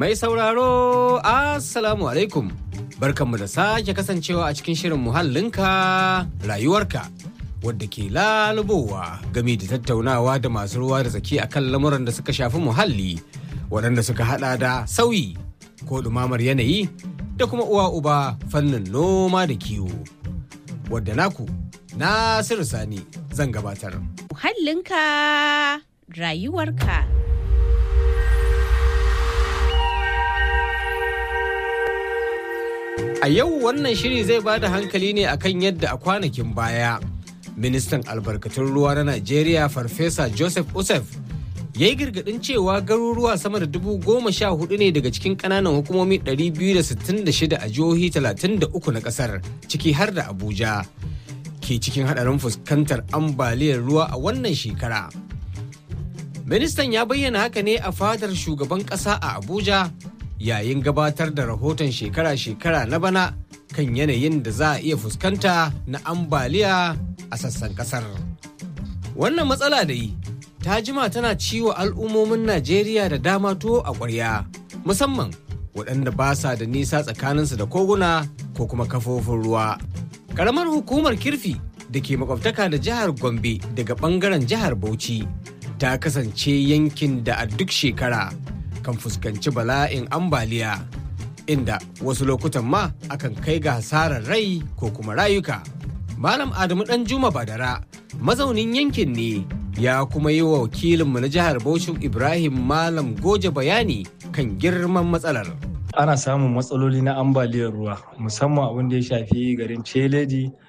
Mai sauraro, Assalamu alaikum. Barkanmu da sake kasancewa a cikin shirin muhallinka rayuwarka. Wadda ke lalubowa game da tattaunawa da masu ruwa da tsaki a kan lamuran da suka shafi muhalli, waɗanda suka hada da sauyi ko ɗumamar yanayi da kuma uwa uba fannin noma da kiwo. Wadda naku, Nasiru Sani zan gabatar. Muhallinka rayuwarka. A yau wannan shiri zai ba da hankali ne akan yadda a kwanakin baya ministan albarkatun ruwa na Najeriya Farfesa Joseph Usef ya yi girgadin cewa garuruwa sama da dubu goma sha hudu ne daga cikin kananan hukumomi 266 a jihohi 33 na kasar ciki har da Abuja ke cikin hadarin fuskantar ambaliyar ruwa a wannan shekara. Ministan ya bayyana haka ne a fadar shugaban kasa a Abuja yayin gabatar da rahoton shekara-shekara na bana kan yanayin da za a iya fuskanta na ambaliya a sassan kasar. Wannan matsala da yi ta jima tana ciwo al'ummomin Najeriya da dama tuwo a ƙwarya, musamman waɗanda ba sa da nisa tsakaninsu da koguna ko kuma kafofin ruwa. Ƙaramar hukumar kirfi da ke makwabtaka da jihar Gombe daga ɓangaren jihar Bauchi ta kasance yankin da a duk shekara kan fuskanci bala'in ambaliya inda wasu lokutan ma akan kai ga hasarar rai ko kuma rayuka. Malam Adamu Dan Juma Badara mazaunin yankin ne ya kuma yi wa wakilinmu na jihar Bauchi Ibrahim Malam Goje bayani kan girman matsalar. ana samun matsaloli na ambaliyar ruwa musamman abin da ya shafi garin celeji